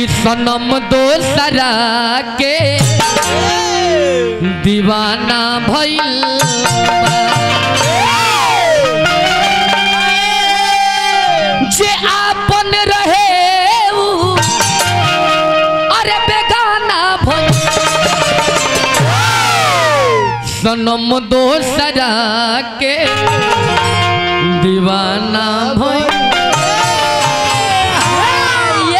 कि सनम दोसरा के दीवाना भइल जे आपन रहे उ, अरे बेगाना भइल सनम दोसरा के दीवाना भइल ये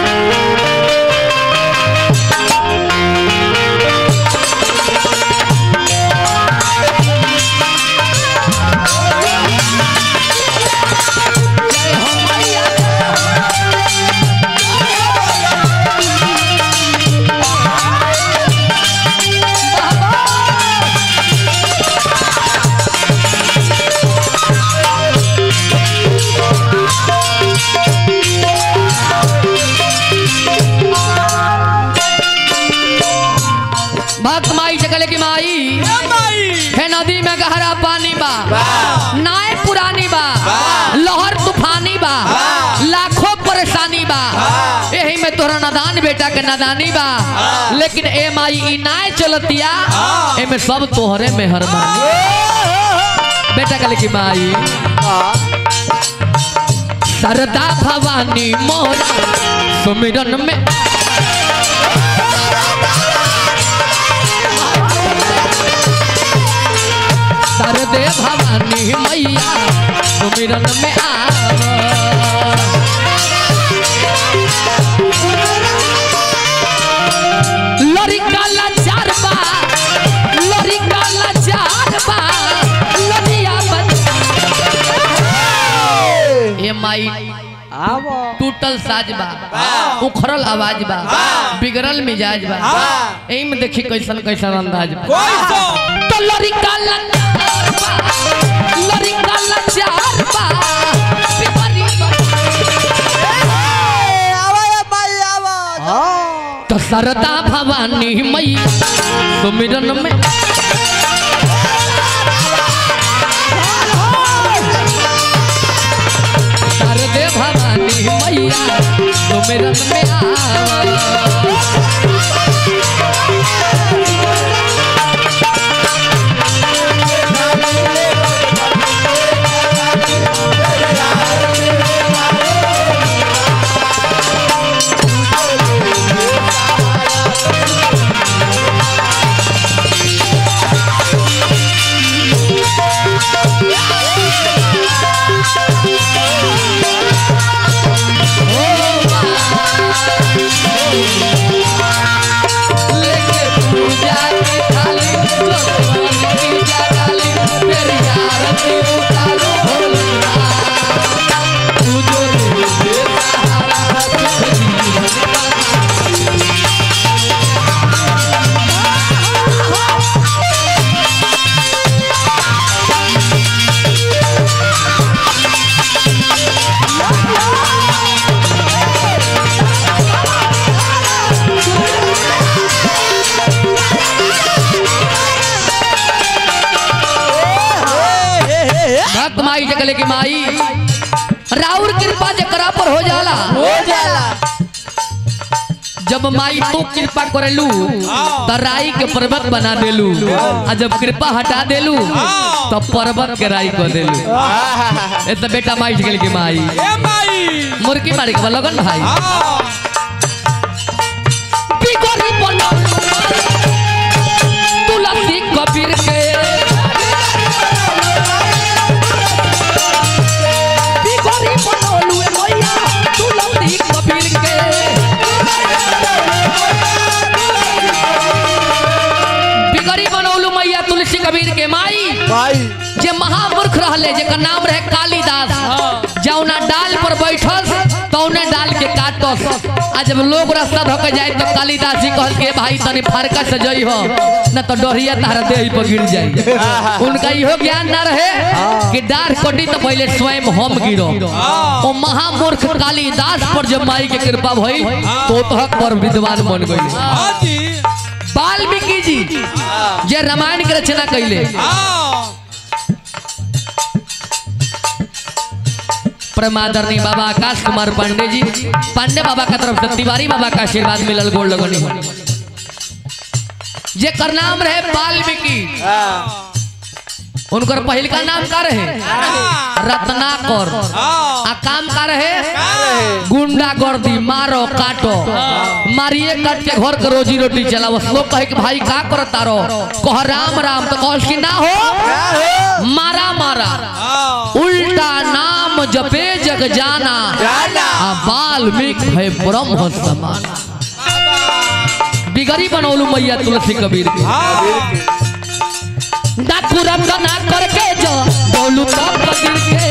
भक्त माई चकले की माई है नदी में गहरा पानी बा नाय पुरानी बा लहर तूफानी बा लाखों परेशानी बा यही में तोहरा नादान बेटा के नादानी बा लेकिन ए माई ई नाय चलतिया एमे सब तोहरे मेहरबानी बेटा कले की माई सरदा भवानी मोरा सुमिरन में सरदे भवानी मैया सुमिरन में आव लड़का लाचार बा लड़का लाचार बा लड़िया बन ए माई टूटल साज बा उखड़ल आवाज बा बिगड़ल मिजाज बा एही में देखी कैसन कैसन अंदाज बा तो लड़का लाचार बा लड़का लाचार बा बिगड़ी बा तो सरदा भवानी मैया सुमिरन में सरदे भवानी मैया सुमिरन में आवा लेके पूजा की थाली भगवान की डाली तेरी आरती उतारो भोला तू जो दे सहारा तुझे जीवन का भक्त माई जगले की माई राउर कृपा जकरा पर हो जाला जब माई तू कृपा करेलू तो राई के पर्वत बना देलू आ जब कृपा हटा देलू तो पर्वत के राई कर देलू ए तो बेटा माई जगले की माई मुर्गी मारी के बा लगन भाई बिगड़ी बनल तुलसी कबीर के बिगड़ी बनल ए मैया तुलसी कबीर के बिगड़ी बनौलू मैया तुलसी कबीर के माई जे महामूर्ख रहले जेकर नाम रहे कालिदास जौना डाल पर बैठल तौने डाल के काटस आ जब लोग रास्ता धोके जाए तो कालिदास जी कहल के भाई तनी फरका से जई हो न तो डोरिया तारा देह पर गिर जाई उनका इहो ज्ञान ना रहे कि डार कटी तो पहले स्वयं हम गिरो ओ महामूर्ख कालिदास पर जब माई के कृपा भइल तो तहक पर विद्वान बन गई वाल्मीकि जी जे रामायण के रचना कैले परमादरणी बाबा आकाश कुमार पांडे जी पांडे बाबा का तरफ से तिवारी बाबा का आशीर्वाद मिलल गोल लगनी जे कर नाम रहे वाल्मीकि उनकर पहिल का नाम का रहे रत्नाकर आ काम का रहे गुंडा गर्दी मारो काटो मारिए काट के घर के रोजी रोटी चलाओ लोग कहे कि भाई का करता रहो कह राम राम तो कह कि ना हो मारा मारा उल्टा नाम जपे जग जाना आ वाल्मीकि है ब्रह्म समान बिगड़ी बनौलू मैया तुलसी कबीर के डाकू रंगना करके जो बोलू तो कबीर के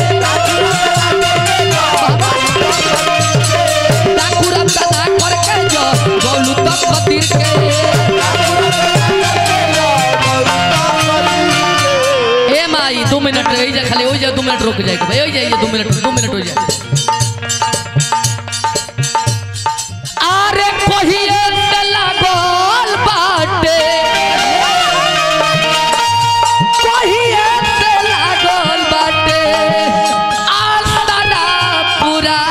डाकू रंगना करके जो बोलू तो कबीर के ए माई दो मिनट रही जा खाली हो जाए दो मिनट रुक जाएगा भाई हो जाइए दो मिनट दो मिनट हो जाए अरे कहिए से लागल बाटे कहिए से लागल बाटे आसना पूरा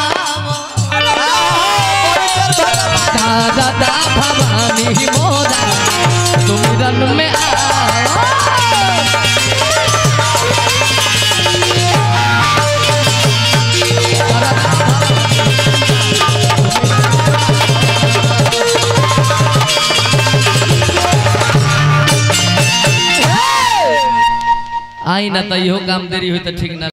दादा भवानी मोरा सुमिरन में आ आई ना तो इहो काम देरी हुई तो ठीक ना